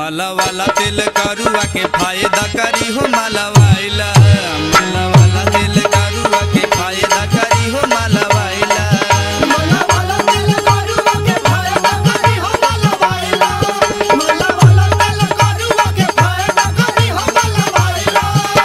माला वाला तेल करुआ के फायदा करी हो माला वाइला माला वाला तेल करुआ के फायदा करी हो माला वाइला मला वाला तेल करुआ के फायदा करी हो मला वाइला मला वाला तेल करुआ के फायदा करी हो मला वाइला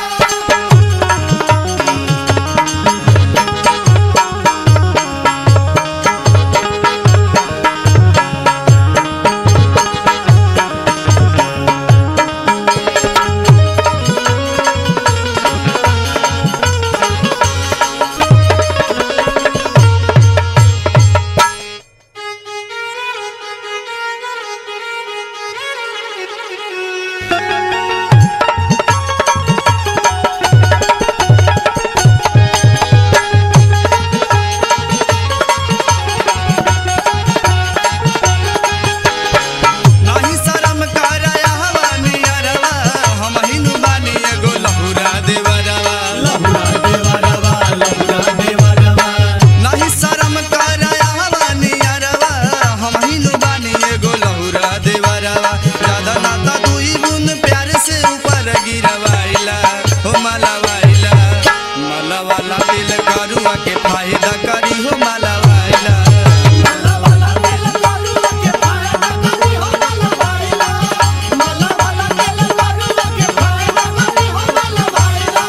नाही शरम कराया हवा नियरवा हम हिनु बानी एगो लहुरा देवरवा लहुरा देवरवा लहुरा देवरवा नाही शरम कराया हवा नियरवा हम हिनु बानी एगो लहुरा देवरवा ज्यादा नाता दुई बुन प्यार से ऊपर गिरवाइला हो माला वाइला माला वाला तिल करुआ के फायदा करी हो माला वाइला मला वाला तेल करुआ के फायदा करी हो मला वाइला मला वाला तेल करुआ के फायदा करी हो मला वाइला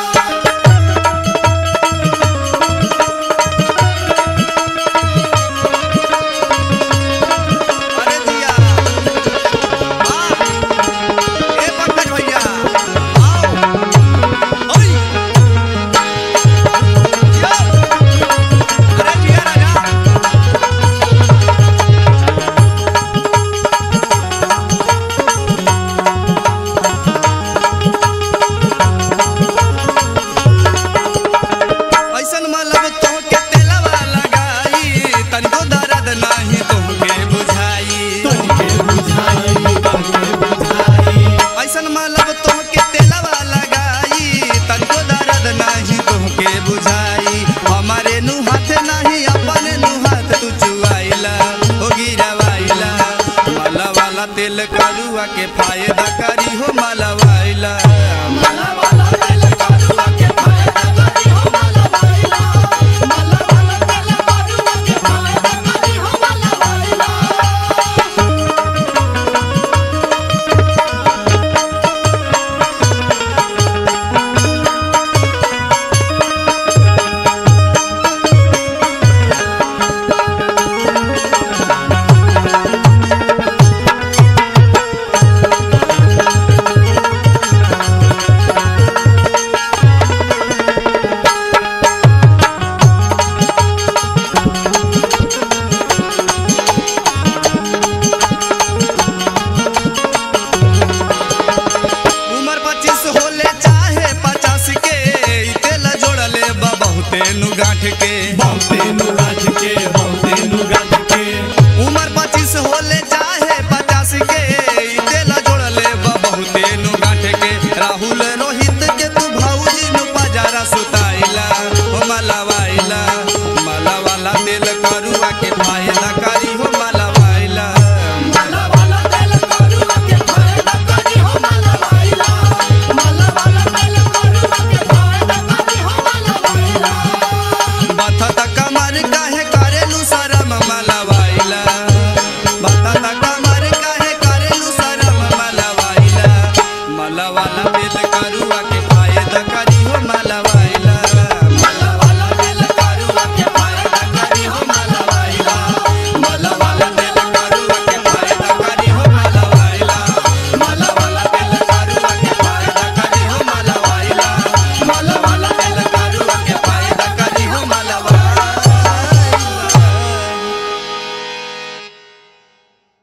अरे दिया वाह ए पंकज भैया आओ ओई जिया अरे जिया राजा ऐसन मतलब तोहके तेलवा लगाई तनिको दर्द नाही तोहके बुझाई तनिके बुझाई तनिके बुझाई ऐसन मतलब तोहके तेलवा लगाई तनिको दर्द नाही तोहके बुझाई हमारे नु हाथ नाही अपने नु हाथ तू चुआइला हो गिरवाइला माला वाला तेल करुआ के फायदा करी हो माला